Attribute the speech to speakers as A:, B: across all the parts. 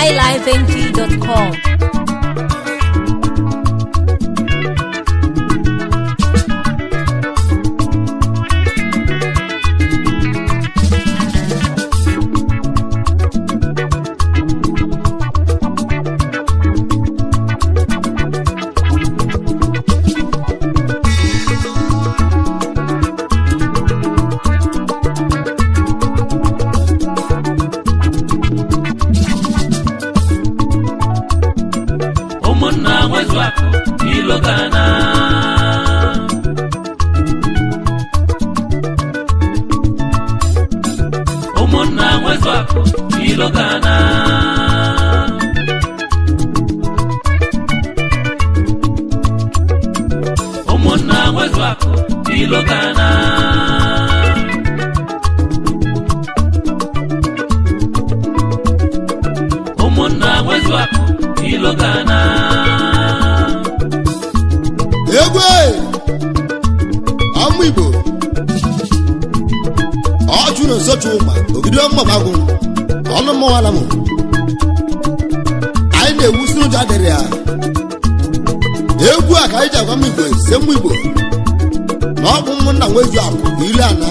A: highlifeng.com.
B: ụmụnna nwezu akụ ilo gana ụmụnna nwezu akụ ilo gana ụmụnna nwezu akụ ilo gana ụmụnna nwezu akụ ilo gana
C: egwe ọmụ igbo ọchụ na nsochu ụma ogido mmabagwụ ọnụ mmụwala m anyị na-ewusi ụjọ adịrị ya egwu a ka anyị ji agwa m igbo se mmụ igbo na ọ bụ ụmụnna nwezu akụ bụ ilu ana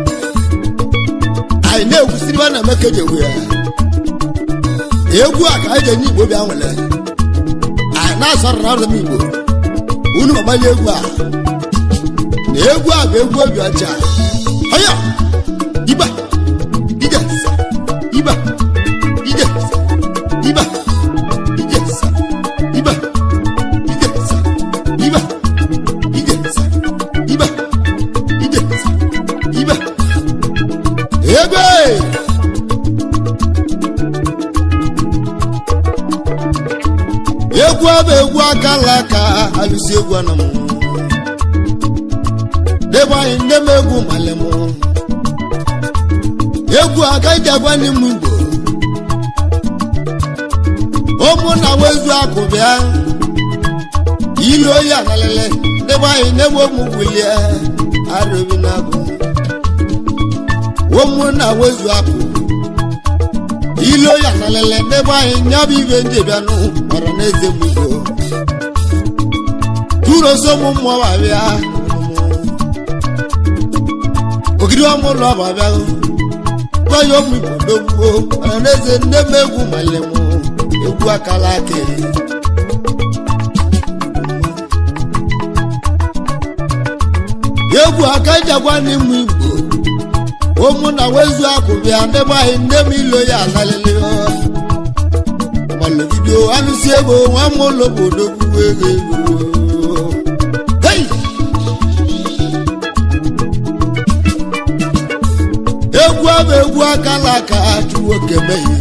C: anyị na-ewusiri ebe a na-eme ka eji egwu ya egwu a ka anyị ji enye igbo bịa nwere anyị na-asọrọ na m igbo unu agbali egwu a na egwu a bụ egwu obi ọcha ọya iba ije nsa iba ije nsa iba ije nsa iba ije nsa iba ije nsa iba ije nsa iba egbe egwu abụ egwu akala aka alụsi egwu ana m debe anyị nne m egwu male m egwu aka iji agwa ndị m igbo ụmụ na wezu akụ bịa ilu oyi analele debe anyị nne m ụmụ wilie arụbi na agụ ụmụ na wezu akụ ilu oyi analele debe anyị nyabụ ibe ndị bịanụ ọra na eze m igbo turo so mụ mmụọ ma bịa ogidi ọmụ ụlọ ma bịa gbanye ụmụ igbo dogbuo ọra na eze nne m egwu male m egwu akala aka egwu aka jagwa n'ịmụ igbo ụmụ na wezu akụ bịa ndebe anyị nne m ilo ya alalele malụgido alụsi ego nwa m ụlọ obodo gwuo ego ego Hey! egwu abụ egwu akala aka chụwo kemeghe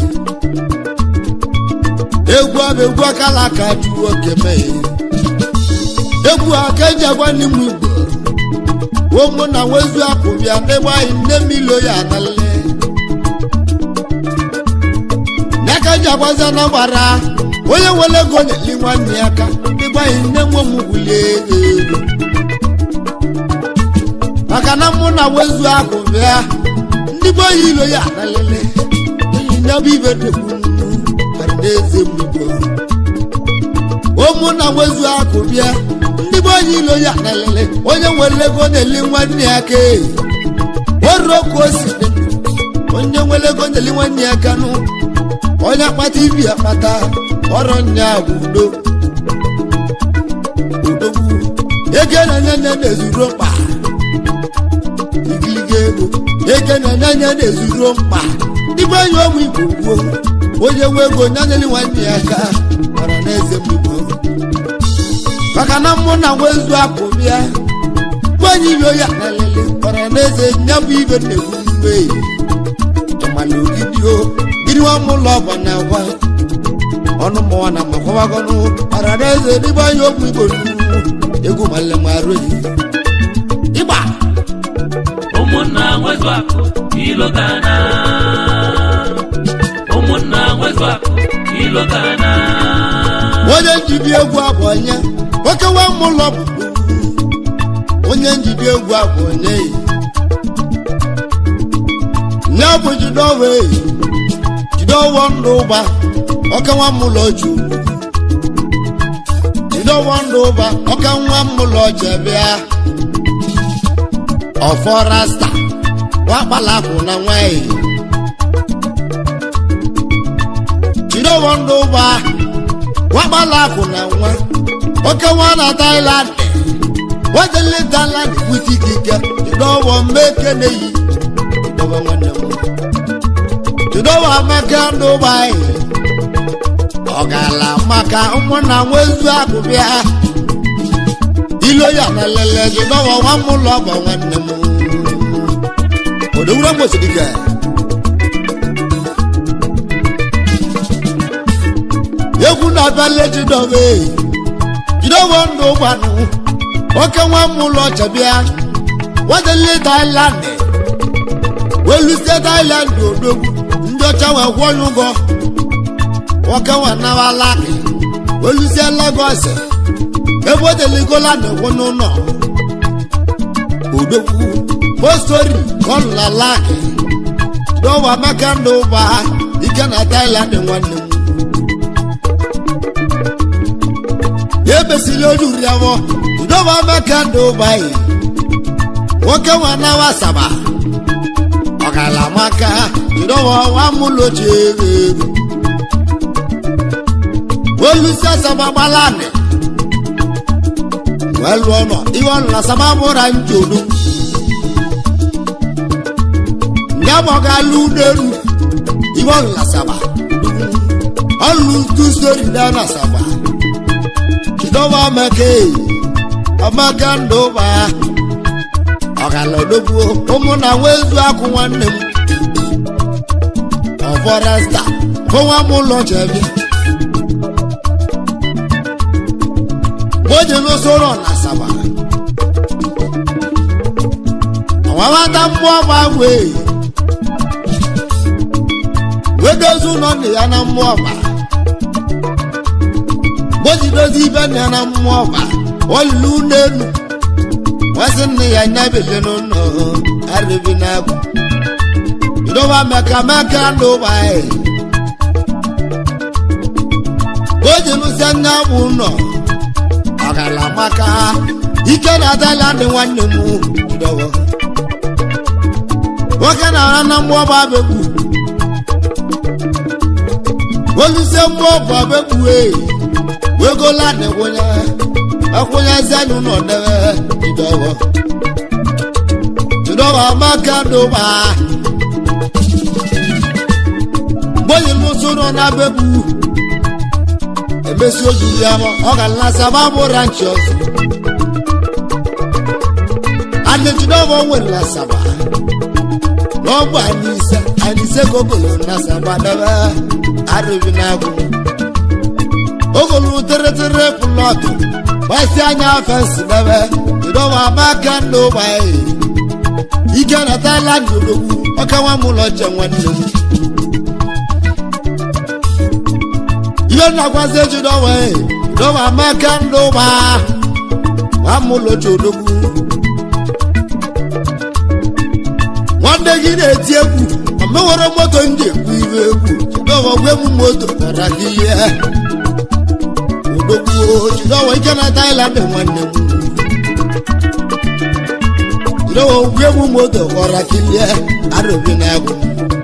C: egwu abụ egwu akala aka chụwo kemeghe egwu aka eji agwa n'ịmụ igbo ụmụ na nwezu akụ bịa ndebe anyị nne m ilo ya alalele n'aka ji agwaza na gbara onye nwere ego na-eli nwanne ya aka ndebe anyị nne nwe m wulie ego maka na mụ na nwezu akụ bịa ndị be oyi ilo ya alalele enyi nyabụ ibe degbu bara n'eze m igbo ụmụ na nwezu akụ bịa ndị be oyi ilo ya alalele onye nwere ego na-eli nwanne ya aka oruo ka o si dị onye nwere ego na-eli nwanne ya aka nụ onye akpata ibi akpata ọrụ nya bụ udo udogwu ego na-enye nye na-ezuru mkpa igiliga ego ego na-enye nye na-ezuru mkpa n'ime onye ụmụ igbo gboo onye nwe ego nyanyeli nwanne ya aka ọra na eze m igbo maka na mmụ na nwezu akụ bịa nwanyị ilo ya na-elele ọra na eze nya bụ ibe na-egwu mgbe ịmala ogidio gịnị nwa m ụlọ ọgba na agwa ọnụ mmụọ na makwabagọnụ ọra na eze n'ime onye ụmụ igbo nnu egwu male marụ ịgba
B: ụmụnna nwezu akụ ilo gana ụmụnna nwezu akụ ilo gana
C: onye njibi egwu abụ onye nwoke nwa m ụlọ bụ onye njibi egwu abụ onye nye bụ jidowe jidowo ndụ ụba ọka nwa mụlọ ju jidowo ndụ ụba ọka nwa mụlọ jebịa ọfọ rasta wakpalakụ na nwanyị jidowo ndụ ụba wakpalakụ na nwa oke nwa na Thailand wajele Thailand kwụsị ikike jidowo mmeke na-eyi jidowo nwanne m jidowo amaka ndụ ụba anyị ọ gaala maka ụmụnna nwezu akụ bịa ilo ya na lele jidowo nwa m ụlọ bụ nwanne m odowuro mgbosidike egwu na-abịala jidowe jidowo ndụ gbanụ oke nwa m ụlọ chabịa wajele Thailand welusie Thailand odogwu ndị ọcha wee kwụọ ya ụgwọ nwoke nwa nawala welusie Lagos ebe o deligola na-ekwu n'ụlọ odogwu postori kọlalaki dọwa maka ndụ ụba ike na Thailand nwanne m ya ebesili oju riawo dọwa maka ndụ ụba yi nwoke nwa nawa asaba ọgala maka dọwa nwa mụlochi ego olusi asaba gbalani welu ọnọ ihe ọnụ asaba mụra njodo ya ma ọ ga-alụ n'elu ihe ọnụ asaba ọlụ tu stori na na asaba jidọba amaka amaka ndụ ba ọgala odogbuo ụmụ na nwezu akụ nwanne m ọfọresta fọnwa m ụlọ chebia oje n'usoro na asaba ọwawata mmụọ ma wee wedozi ụlọ nna ya na mmụọ ma gbojidozi ibe nna ya na mmụọ ma olulu n'elu nwasị nne ya nyabele n'ụlọ arịbi n'agwụ idoba meka meka ndụ ụgbọanyị oje n'ụsị anya bụ ụlọ ọgala maka ike na Thailand nwanne m dọwọ nwoke na-ara na mmụọ bụ abegbu olusie mmụọ bụ abegbu ee wegola na-enwenye akwụnye zenu n'ọdebe dọwọ dọwọ amaka dụba mgbe lụsoro na abegbu emesi ojuru ya ọ ga-alasa babụ ranchi ọzọ adịjidọbọ nwere na saba n'ọgbụ anyị ise anyị ise ka ogolo na saba debe arụbi n'agụ ogolo tere plọtụ gbasi anya fensi debe jidọbọ amaka ndị ụgbọanyị ike na Thailand odogwu ọka nwa m ụlọ che nwanne m ihe na-agwazi ejidọwa dọwa amaka ndụ ụba amụlochi odogwu nwanne gị na-eti egwu omewere moto ndị ekwu iwe egwu jidọwa gwe m moto kpọra gị ihe odogwu jidọwa ike na Thailand nwanne m jidọwa gwe m moto kpọra gị ihe arụbi na egwu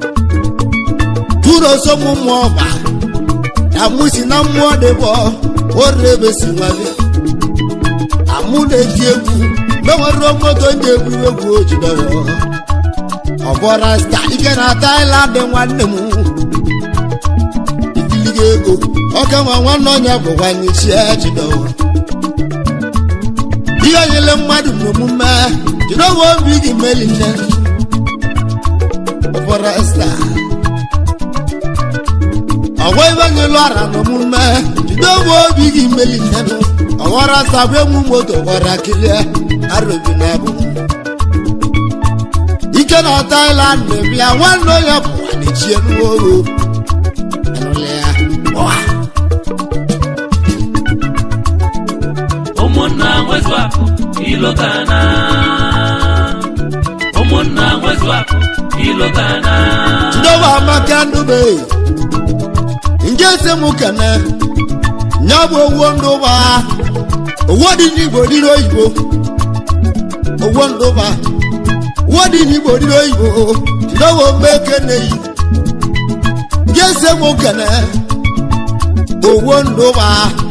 C: tụrụ oso m mmụọ ọba amusi na mmụọ dị bọ ore besi nwale amụ na-eti egwu menwere moto ndị egwu egwu ojidọrọ ọbọra sta ike na Thailand nwanne m ikiliga ego ọka nwa nwanne onye bụkwanye chi ejidọrọ ihe nyere mmadụ n'omume jidọwa obi gị meli nne ọbọra sta ọgwọ ibe nyelu ara n'omume jide ogbe obi gị meli nnenụ ọghọrọ sabụ emu moto gwara kilie arobi na bụ ike na Thailand bịa nwanne onye bụ nwanechie n'ogo
B: ụmụnna nwezu akụ ilogana ụmụnna nwezu akụ ilogana
C: jidewa amaka ndube nje ese m kene nya bụ owo ndụba owo dị n'igbo dị n'oyibo owo ndụba owo dị n'igbo dị n'oyibo jidowo mgbe kene yi ndị ese m kene owo ndụba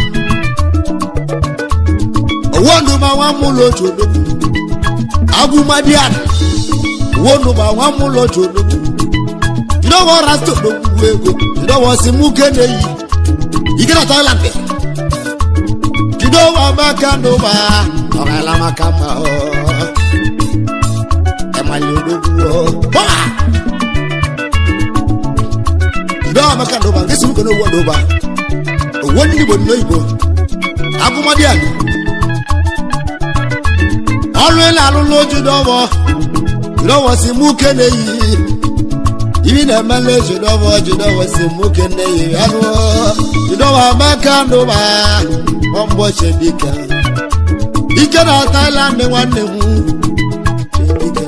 C: owo ndụba nwa mụlọ otu odogwu agụmadian owo ndụba nwa mụlọ otu odogwu jidowo rasta odogwu ego jidowo si mụ kene yi ike na thailand jidowo amaka ndụba ọgala maka mma ọ ẹmali odogwu ọ bọla jidowo amaka ndụba nke si mụ kene owo ndụba owo ndị igbo ndị oyibo agụmadian ọrụ ị na-alụ n'oju dọwọ dọwọ si mụ kene yi ibi na-emela oju dọwọ ju dọwọ si mụ kene yi anụ dọwọ amaka ndụba ọmbọchi dike ike na Thailand nwanne m Dike.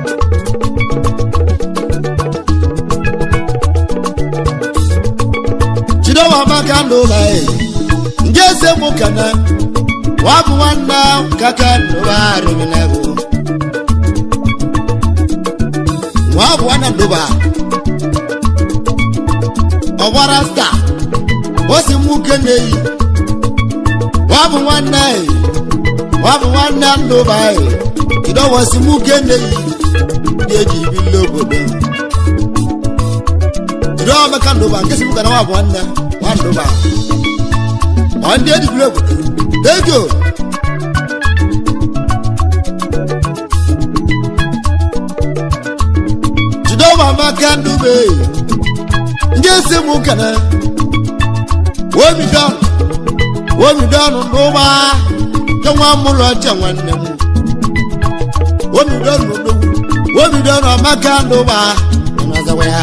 C: Chidowa amaka ndụba nje ese mụ kene wabu nwanne kaka ndụba arụmịnagụ wabu nwanne ndụba ọgbara sta osi nwoke na-eyi wabu nwanne wabu nwanne ndụba ịdọwọsi nwoke na-eyi ndị eji ibili obodo jide ọmeka ndụba nke si mụka na wabu nwanne nwa ndụba ọ ndị eji ibili obodo Thank you. Jidoma maka ndube ndị esi m kene womidon womidon n'ụba ke nwa mụlọ ọcha nwanne m womidon n'odogwu womidon ọmaka ndụba ọnazawa ya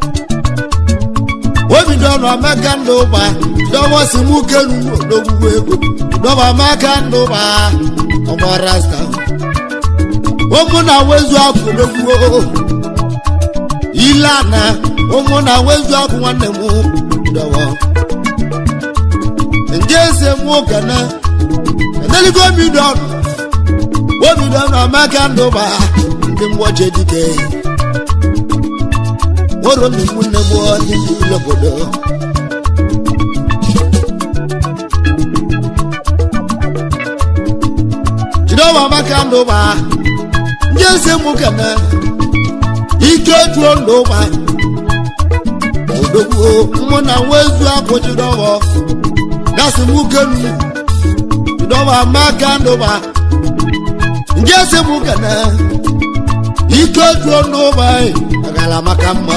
C: womidon ọmaka ndụba jidọwọ si mụ kenu n'odogwu ego dọba maka ndụba ọgbọ rasta ụmụ na wezu akụ n'ogwuo ile ana ụmụ na wezu akụ nwanne m dọwọ nje ese mụ gana edeligo omidọn omidọn amaka ndụba ndị mgbochi dike oro mmemme nne gboo ndị ndị obodo jidewa maka ndụba ndị eze mụ kene ike juo ndụba odogwu mụ na nwezu akụ jidewa gasị mụ kenu jidewa maka ndụba ndị eze mụ kene ike juo ndụba agala maka mma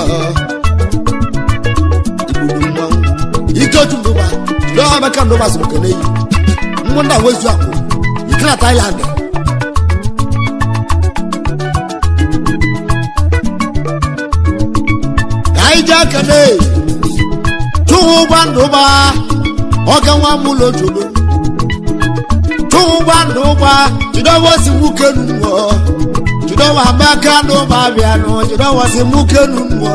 C: igbudu mmanwụ ike ju ndụba jidewa maka ndụba sị mụ kene yi mụ na nwezu akụ ikra thailand ka anyị jee kene chụhụ ụgba ndụba ọga nwa mụlọ jolo chụhụ ụgba ndụba jidowo si nwoke nunuo jidowo amaka ndụba bịanụ jidowo si nwoke nunuo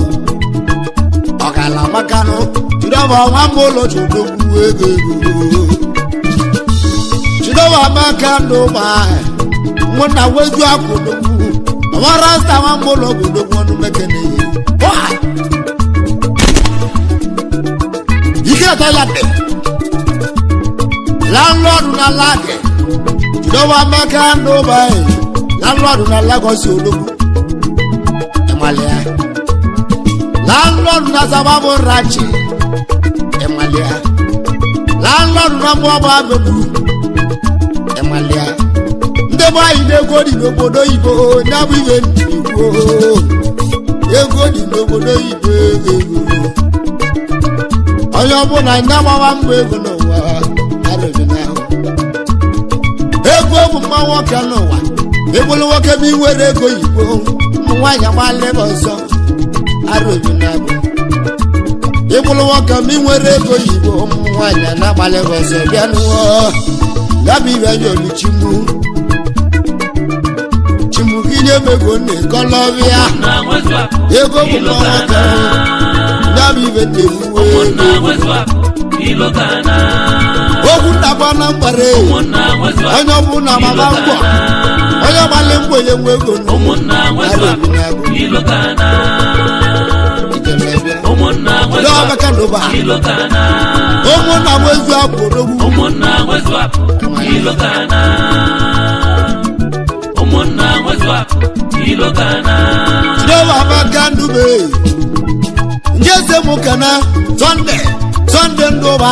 C: ọgala makanụ jidowo nwa mụlọ jolo gbuo ego ego chidowa amaka ndụba mụ na wezu akwụdogwu ọmara nsta nwa mụlọ obodo ọnụ mekene ike atọlate landlọdụ na lage chidowa amaka ndụba landlọdụ na lagos odogwu ịmalịa landlọdụ na zababu rachi ịmalịa landlọdụ na mgbọgba abegbu ịmalịa ndị be anyị na-ego dị n'obodo oyibo ya bụ ihe igbo ego dị n'obodo oyibo ego ego onye ọbụla nye gbawa mbọ ego n'ụwa arụghị n'ahụ ego bụ mma nwoke n'ụwa ịbụrụ nwoke ma inwere ego oyibo ụmụ nwaanyị agbalịba ọzọ arụghị n'ahụ ịbụrụ nwoke ma inwere ego oyibo ụmụ nwaanyị na-agbalịba ọzọ bịa n'ụwa dabi ibe nye oluchimbu chimbu kinye mego ne kọlọbịa
B: na nwezu akụ
C: ego bụ
B: ịlụta
C: nwa nwoke
B: na
C: dabi ibe na-ewuwe
B: ụmụnna nwezu akụ ilo gana
C: okwu ndagba na mgbere
B: ụmụnna nwezu akụ
C: onye ọbụla mama ngwọ onye gbalị mbọ onye nwe ego nụ.
B: ụmụnna nwezu
C: Ara
B: akụ
C: ebi na-agụ.
B: ilo gana
C: Ijelebịa.
B: ụmụnna nwezu
C: Ndị
B: akụ
C: ọbaka ndụba
B: ilo gana
C: ụmụnna nwezu akụ odogwu
B: ụmụnna nwezu akụ ilo gana ụmụnna nwezu akụ ilo gana
C: Jehovah abaka ndube ndị eze mụ kana sọnde sọnde ndụba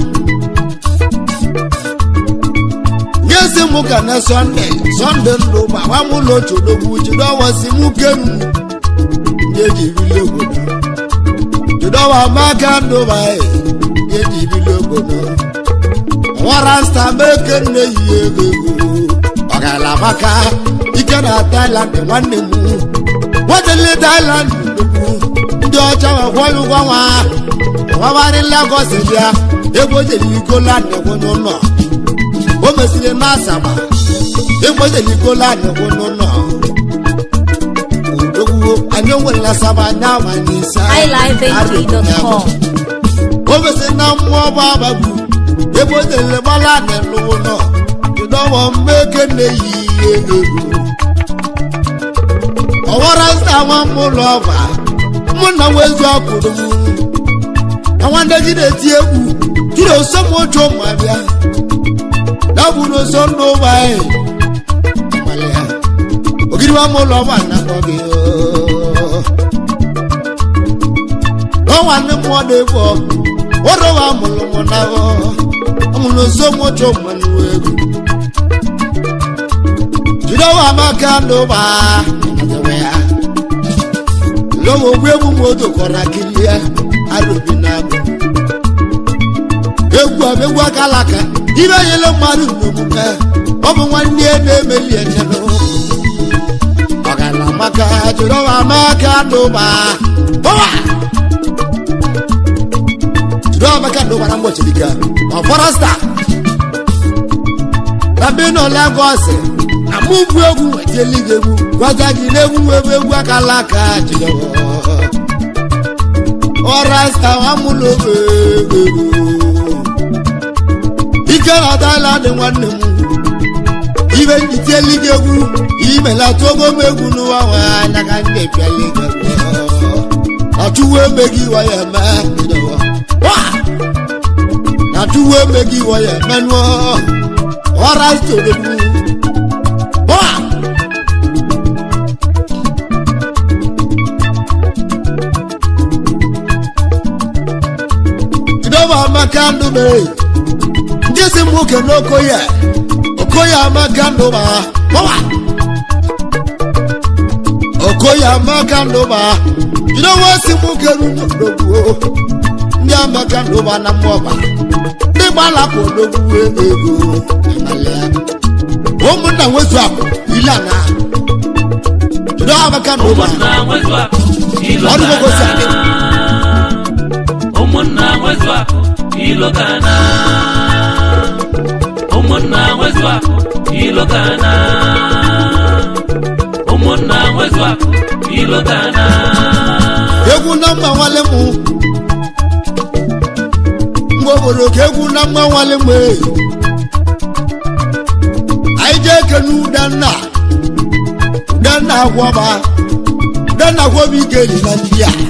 C: ndị eze mụ kana sọnde sọnde ndụba gbamụlọ chodogwu jidọwasi mụ kenu ndị eji bili obodo jidọwa amaka ndụba ndị eji bili obodo nwara nsta meke nne yi ego ego ọgala maka ike na Thailand nwanne m nwetele Thailand nnukwu ndị ọcha nwekwanye ụgwọ nwa nwabarị Lagos bịa ebe o jere ikoland kwụnye ụlọ o mesiri na asaba ebe o jere ikoland kwụnye ụlọ odogwu anyị nwere asaba anya amanye ise
A: highlifeng.com.
C: o mesiri na mmụọ bụ abagbu ebe o jere gbala n'elu ụlọ jidọwọ mmeke na-eyi ego ọwara nta nwa m ụlọ ọba mụ na nwezu akwụrụ m nwanne gị na-eti egwu jiri osomojo ma bịa na bụ n'oso ndụ ụba anyị Amalị ya. ogiri nwa m ụlọ ọba na-akpọ gị oo. Ọ nwanne m ọ dị-egwu ọrụwa mụrụ m na ọmụrụ osomojo ma nụ egwu jidewa amaka ndụba lọ́wọ́ ogbe egwu moto kọ̀ra kilie arobi n'abụ egwu a bụ egwu akalaka ibe nyere mmadụ n'omume ọ bụ nwanne ya na-emeli echenụ ọgala maka jidewa amaka ndụba bọwa jidewa amaka ndụba na mgbochi dịka ọ fọrọsta na mbe nọ Lagos amụbu egwu etieligo egwu gwaza gị n'egwu ebe egwu akala aka jidewa ọrasta amụlobe ike na Thailand nwanne m ibe njitieligo egwu imelata ogo m egwu n'ụwa nwe anya ka ndị epialigo achụwo emeghị iwe ya eme jidewa Wa! na chụwo emeghị iwe ya eme nụọ ọrasta odogwu Wa! Jidọba amaka ndụba ndị si m nwoke n'okoye okoye amaka ndụba gbawa okoye amaka ndụba jidọwa si m nwoke n'odogwu ndị amaka ndụba na mmụọba ndị gbalapụ odogwu ego ịmalịa ụmụnna nwezu akụ ilana jidọba amaka ndụba
B: ụmụnna nwezu akụ ilo
C: Ọrụ gogosi adị.
B: gana ụmụnna nwezu akụ ilo gana ụmụnna nwezu akụ ilo gana ụmụnna nwezu akụ ilo gana
C: egwu na mma nwale m mgbe obodo ka egwu na mma nwale m ee. anyị jee kene udenna udenna agwọba udenna agwọba ikeli na ndị a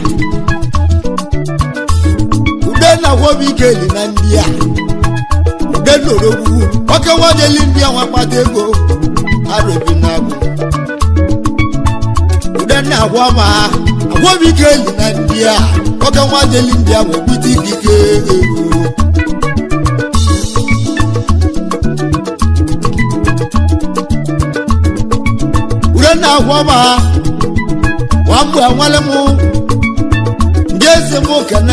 C: udenna agwọba ikeli na ndị a udenna orogwu oke nwadeli ndị a nwa kpata ego arobi na agwụ udenna agwọba agwọba ikeli na ndị a oke nwadeli ndị a nwebute ikike ego ure na-agwọba nwamgbe nwale m ndị eze m okene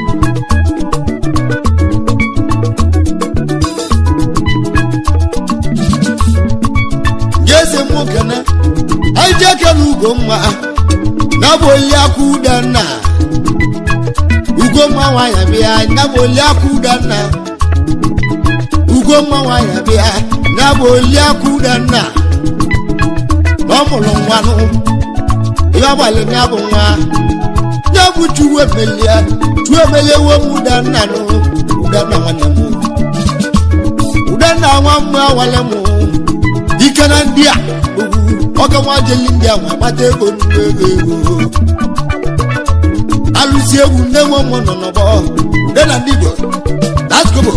C: ndị eze m okene anyị ji ekele ugo mma na bụ oli aka udenna ugo mma nwanyị bịa na bụ oli aka udenna ugo mma nwanyị bịa na bụ oli aka udenna ọ mụrụ nwa nụ ihe ọgbalị ya bụ nwa ya bụ bụ chuwu emelie chuwu emelie wo m udenna nụ udenna nwanne m udenna nwa mmụ awale m ike na ndị a ogwu oge nwa jeli ndị a nwa kpata ego nnukwu ego ego alụsi egwu nne nwe m nọ n'ọgbọ ude na ndị igbo daskobo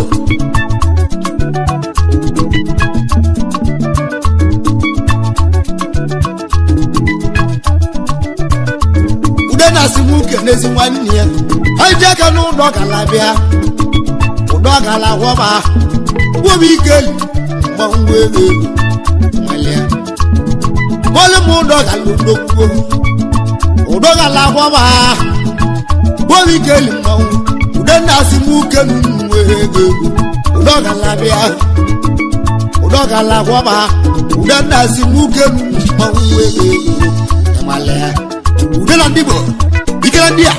C: ude na-asị m uke n'ezi nwanne ya anyị ji aka n'ụlọ gala bịa ụdọ gala gwọba gwọba ike mgbanwe ego ego nwalia bọ́lú mu dọ́gà lódòkúgbò òdọ́gà làbọ́bà bóbi kéèlì mọ́wó òdè náà sì mú kéèlì nù ego òdọ́gà làbíà òdọ́gà làbọ́bà òdè náà sì mú kéèlì mọ́wó ego ẹ̀mọ́lẹ́ òdè náà dìbò ìkẹlẹ́ díà.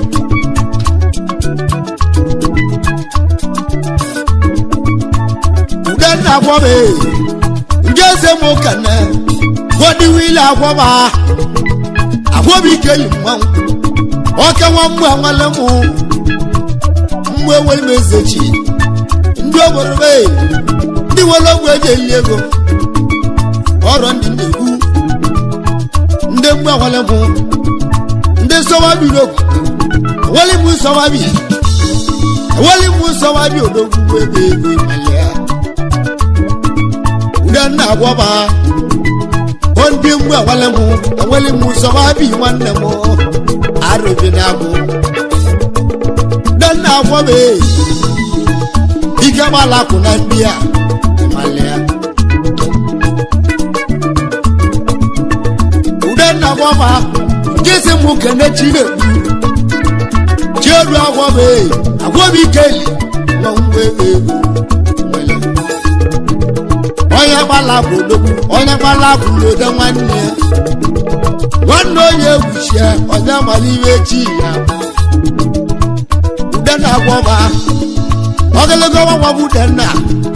C: òdè náà bọ́ bẹ́ẹ̀ ǹjẹ́ ṣe mú kànáà wọ́n wílé àwọ̀bà àwọ̀bì kéyì mmanwụ ọkẹ wọn mú àwọn lẹ́mú mmú ewé mezechi ndị obodo bee ndị nwere ogwe eji eyi ego ọrọ ndị na-egwu ndị mgbe àwọn lẹ́mú ndị sọwabi n'ogwu eweli mú sọwabi eweli mú sọwabi odogwu ego ego ìmàlẹ́ ude nna àwọ̀bà ndị mgbe enwele m enwele m nsọwa bi nwanne m arụbi na abụ nne agwọ m ike gbalakụ na ndị a malịa ude nna agwọ ma nke si m kene chinekwu chiedu agwọ m agwọ m ikeli nwa mgbe ego onye gbala bụ odogwu onye gbala bụ lode nwanne ya nwanne onye egwuchie onye mara iwe chi ya ude na-agwọba ogologo ọgwagwa bụ ude nna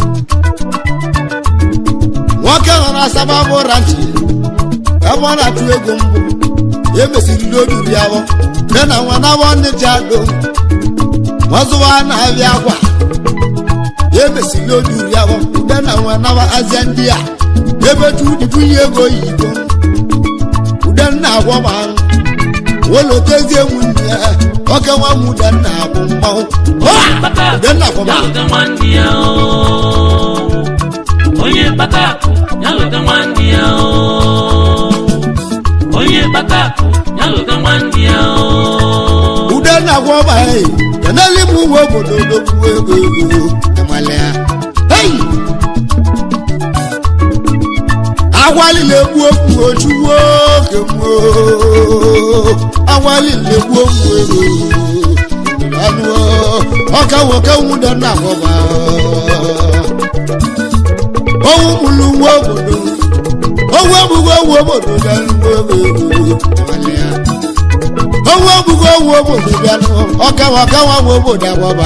C: nwoke nọ na sababụ ranchi ebe ọ na-atụ ego mbụ ya mesiri n'olulu ya de na nwa nabọ ndị ji ado nwazụwa na-abịa akwa ya emesiri olulu ya ude na nwa naba azịa ndị a ebe tu dibunye ego yigo ude nna agwọba wolotezie nwunye ya oke nwa m ude nna bụ mmanwụ ude nna agwọba
B: Yalụta nwanne ya o. onye kpata akụ yalụta nwanne ya o. onye kpata akụ yalụta nwanne ya o.
C: ude nna agwọba ee keneli m uwe obodo dogbuo ego ego amale ya hei agwalile egbu okwu ojuwo kemgbo agwalile egbu okwu ego anụ ọka nwoke nwude nna agwọba owu mụlụ nwa obodo owu ebugo owu obodo na nnukwu ego ego amale ya owu ebugo owu obodo bịa nụ ọkawa ọkawa nwa obodo agbaba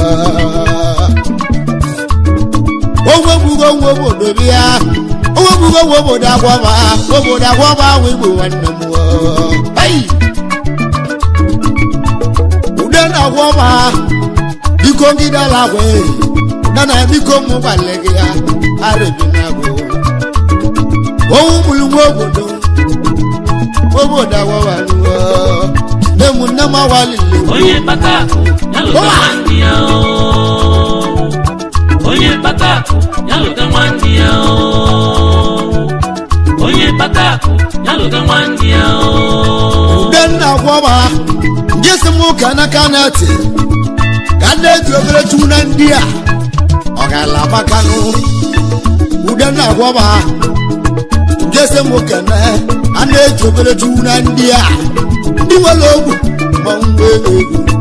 C: owu ebugo owu obodo bịa owu ebugo owu obodo agbaba obodo agbaba ahụ igbo nwanne m ayi ude na agbaba biko ngidala agwa ude na biko mụ gbalị gị ya arịbi na agụ owu mụrụ nwa obodo obodo agbaba nụọ nne m nne m awalile
B: onye kpata akụ yalụta nwanne ya o. onye kpata akụ yalụta nwanne ya o. onye kpata akụ yalụta nwanne ya o.
C: ude nna gwọba nke si m ụka n'aka na-eti ka a na-eji obere chukwu na ndị a ọ ga-ala makanụ ude nna gwọba nke si m ụka na a na-eji obere chukwu na ndị a ndị nwere ogwu ma ngwa ego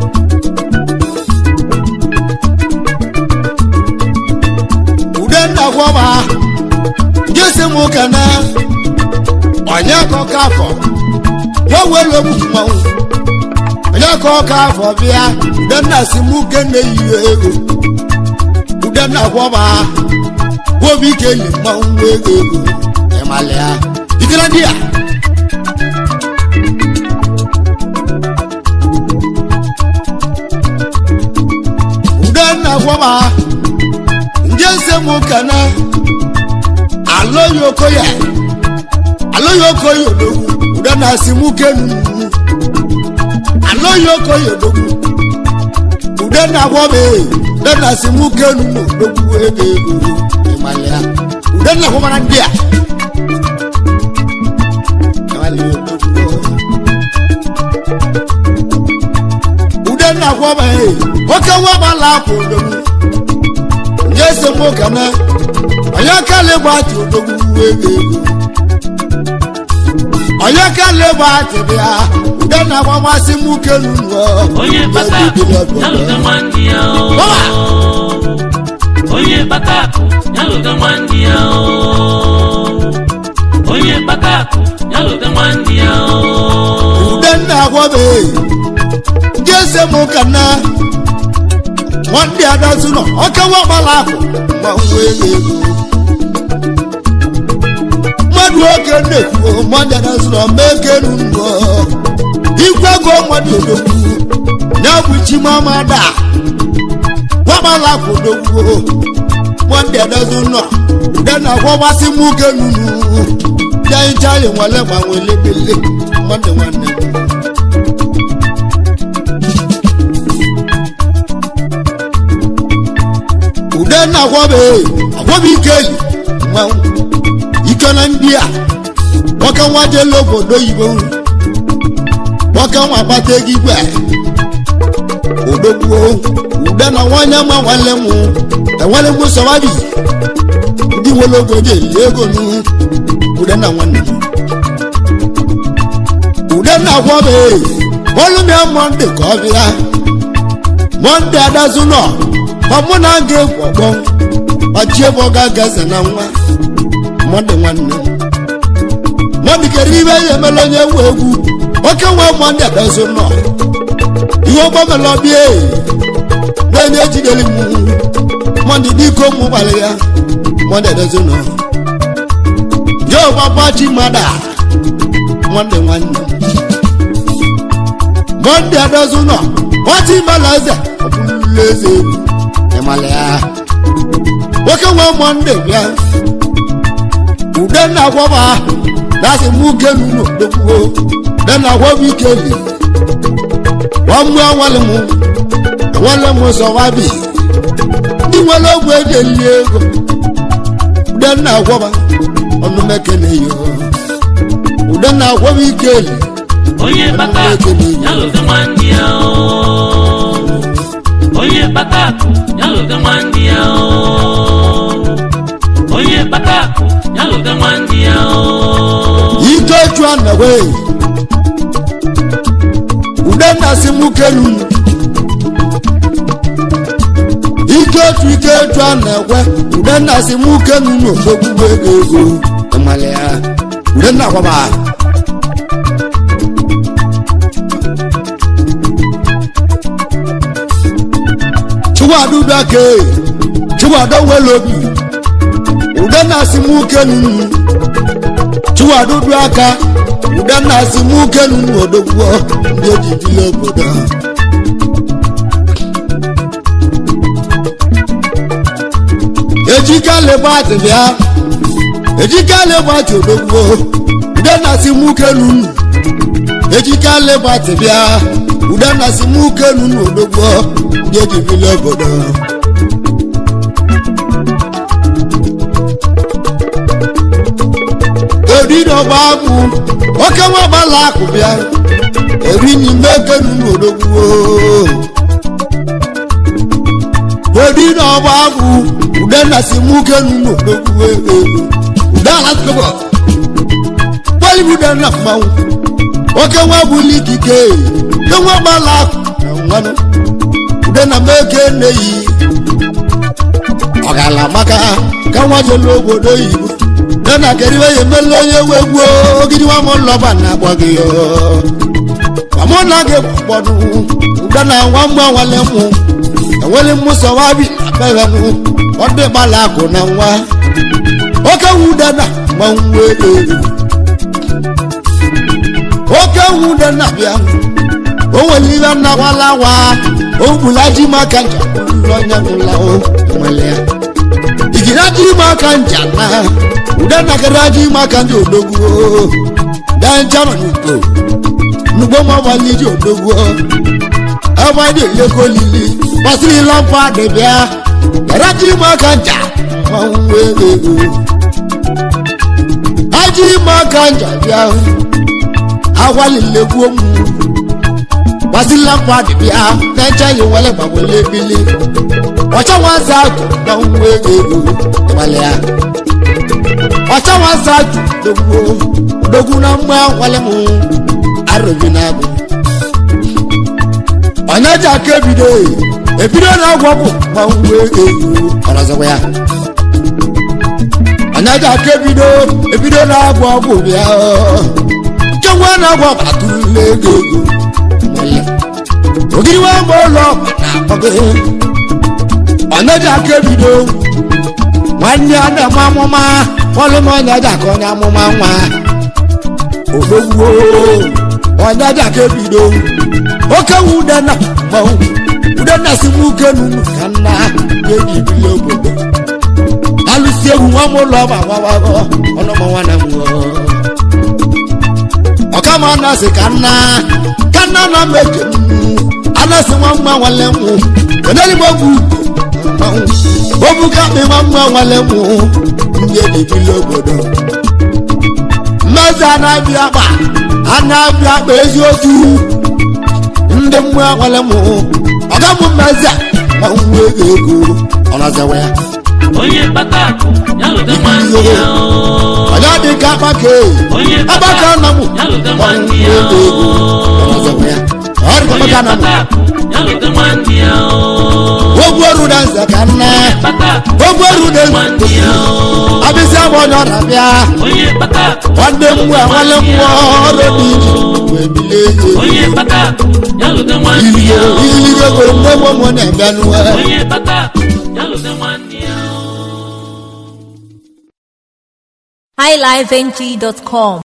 C: ude nna gwọba nke si m ụka na onye kọka afọ wọ́n wé lómú mọ́wó onye ka ọka afọ bịa udenna si mụ kene yi ego udenna gwọba wobi ike yi mmanwụ ego ego ịmalịa ikere ndị a okoye odogwu ude na-asị mụ kenu alọghị okoye odogwu ude na-agwọbe ude na-asị mụ kenu odogwu ego ego ịmalịa ude na-agwọbara ndị a ịmalịa odogwu ude na-agwọba oke nwabala akwa odogwu nye esemokwu na onye kala ịgbatị odogwu ego ego onye kala ịgbatị bịa ude na-agbamasị m kenu
B: onye kpata akụ ya lụga nwanne ya o. onye kpata akụ ya lụga nwanne ya o. onye kpata akụ ya lụga nwanne ya o.
C: ude na-agwọba ndị esemokwu na nwanne adazu nọ oke nwabala akụ ma nwa ego ego mmadụ oke na-ekwu mmadụ adazu nọ ma ekenu nnụọ igwe ego mmadụ odogwu ya bụ chimamada nwabala akụ odogwu nwanne adazu nọ ude na-agwọbasị m kenu ndị anyị chayị nwale gbanwe lebele nwanne nwanne m ude na-agwọbe agwọbe ikeli mmanwụ ike na ndị a nwoke nwa jele obodo oyibo nwoke nwa akpata ego igwe odogbuo ude na nwanyị ma nwanne m enwere m sọwabi ndị nwere obodo eli ego nu ude na nwanne m ude na-agwọbe olumia mọnde ka ọ bịa mọnde adazu nọ ma mụ na aga egwu ọgbọ ọchị ebe ọ ga-agaze na nwa mọnde nwanne m mọnde kere ibe ya emela onye nwe egwu oke nwa mọnde adazu nọ ihe ọgbọ mela ọbịa na-enye ejidere m mọnde dịko mụ gbalị ya mọnde adazu nọ ya ọgbagba chi mmadụ nwanne nwanne m mọnde adazu nọ nwata imela eze ọbụlụla eze egwu ịmala ya nwoke nwe mọnde bịa ude na-agwọba na-asị mụ kelu n'odogbuo ude na-agwọba ikeli ọmụ enwele m enwele m sọwabi ndị nwere ogwe eji eli ego ude na-agwọba ọnụmekene yo ude na-agwọba ikeli
B: onye kpata akụ ya lụga nwanne ya o. onye kpata akụ ya lụga nwanne ya o. onye kpata akụ ya lụga nwanne ya o.
C: ike otu anawe ude na-asị mụ kelu ike otu ike otu a na-ekwe ude na-asị mụ kelu n'ogbogbo ego ego ịmala ya ude na-akwaba chụwadudoke chụwado nwere obi ude na-asị mụ kelu chụwadudu aka ude na-asị mụ kelu n'odogbo ndị ejijile obodo ha ejika lebati bịa ejika lebati odogbo ude na-asị mụ kelu ejika lebati bịa ude na-asị mụ kelu n'odogbo ndị ejijile obodo ha eriri ọgba akwụ oke nwa gbala akụ bịa eri n'ime ekenu n'odogwu eriri ọgba akwụ ude na-asị mụ kenu n'odogwu ego ude alasịkọbọ kpọlị ude na mmanwụ oke nwa bụli ikike ude nwa gbala akụ na nwanụ ude na meke nneyi ọgala maka ka nwa jelu obodo oyibo nana keriwe ye mele onye wegbuo ogidi wa mo lọba na agbọ gị yo ọmụ na gị gbọdụ ụda na nwa mgbe nwale mụ enwele mụ sọwa bi abere nụ ọdị gbala akụ na nwa oke nwude na ma nwa ego oke nwude na bịa o nwere ihe nnakwala wa o gbula ji maka nja ụlọ onye nwụla o nwere ya igina ji maka nja na ude nakara ji maka ndị odogwu benjamin ugbo nugbo mọbali ji odogwo ebe dị elego lili gbasiri lọmpa dịbịa erajiri m aka nja mmanwụ ego ajiri m aka nja bịa agwalilegwuo m gbasiri lọmpa dịbịa na-eche yi wele gbanwele ebili ọcha nwaza agụ mmanwụ ego ịgbalịa ọcha nwaza agụ dogwo dogwu na mgbe nwale m arụghị na-agụ onye ji aka ebido ebido na ọgwụ ọgwụ ma ngwa ego ọrọzọkwa ya onye ji aka ebido ebido na ọgwụ ọgwụ bịa chekwa na ọgwụ ọgwụ atụrụla ego ego ogiri nwa mgbe ụlọ na-akpọgo onye ji aka ebido nwanne ya na-eme amụma ọlụ m onye ji aka onye amụma nwa odogwo onye ji aka ebido oke wu udena mmanwụ udena si m uke nunu ka nna ga-eji bili obodo alụsi egwu nwa m ụlọ ma gbawago ọnụmọnwa na mwo ọkama anasị ka nna ka nna nọ meje anasị nwa mma nwale mụ onye m ogwu mmanwụ obu ka mị nwa mma nwale mụ ndị eji bili obodo mmezi anabịa akpa anabịa akpa eziokwu ndị mmụọ nwere mụ ọga mụ mmezi a ma nwa ego ego ọ na-azawa ya
B: onye kpata akụ ya lụta nwanne ya o.
C: ọja dị ka akpaka
B: onye kpata
C: agbaka
B: akụ
C: na mụ
B: ya lụta
C: ma
B: nwanne
C: nwa
B: ya
C: ego ego ọ
B: o.
C: na-azawa ya ọ dị ka
B: onye
C: agbaka na mụ
B: kpata akụ ya lụta nwanne ya o.
C: ogwu ọrụ na nze ka nna
B: kpata akụ
C: ogwu ọrụ na
B: nwanne ya o.
C: abịsị abụ onye ọra bịa
B: onye kpata akụ
C: nwanne mmụọ nwale mmụọ ọrụ dị iche wee bilie
B: onye kpata akụ ya lụta nwanne ya o.
C: iliri ego mgbe mgbe mụ na-abịa n'uwe
B: onye kpata akụ ya lụta nwanne ya o.
A: highlifeng.com